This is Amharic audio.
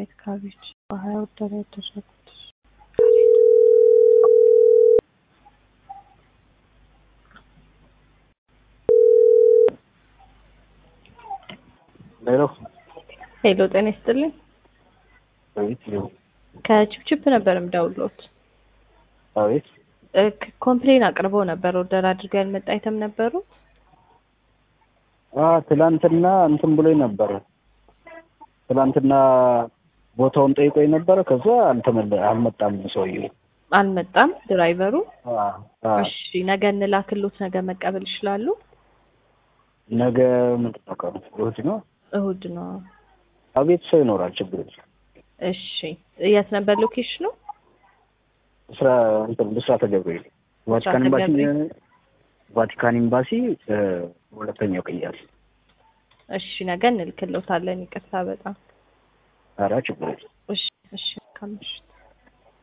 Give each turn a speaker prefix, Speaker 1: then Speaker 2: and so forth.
Speaker 1: ዋይት ካቤጅ በሀያ ኦርደር ያደረጉት
Speaker 2: ሄሎ
Speaker 1: ሄሎ ጤና ይስጥልኝ
Speaker 2: አቤት ሄሎ
Speaker 1: ከቺፕቺፕ ነበር የምደውልዎት
Speaker 2: አቤት
Speaker 1: እ ክ- ኮምፕሌን አቅርበው ነበር ኦርደር አድርገው ያልመጣ አይተም ነበሩ
Speaker 2: አ ትላንትና እንትን ብሎኝ ነበረ ትላንትና ቦታውን ጠይቆኝ ነበረ ከዛ አልተመለ አልመጣም ሰውዬው
Speaker 1: አልመጣም ድራይቨሩ
Speaker 2: አ አ
Speaker 1: እሺ ነገ እንላክሎት ነገ መቀበል ይችላሉ
Speaker 2: ነገ ምንድን ነው ቀኑ እሑድ ነው
Speaker 1: እሁድ ነው
Speaker 2: አቤት ሰው ይኖራል ችግር የለም
Speaker 1: እሺ የት ነበር ሎኬሽኑ
Speaker 2: ስራ እንትን ብስራተ ገብርኤል ቫቲካን
Speaker 1: ብስራተ
Speaker 2: ኤምባሲ
Speaker 1: ገብርኤል።
Speaker 2: ቫቲካን ኤምባሲ እ ሁለተኛው ቅያስ
Speaker 1: እሺ ነገ እንልክሎታለን ይቅርታ በጣም
Speaker 2: ኧረ ችግር የለም
Speaker 1: እሺ እሺ መልካም ምሽት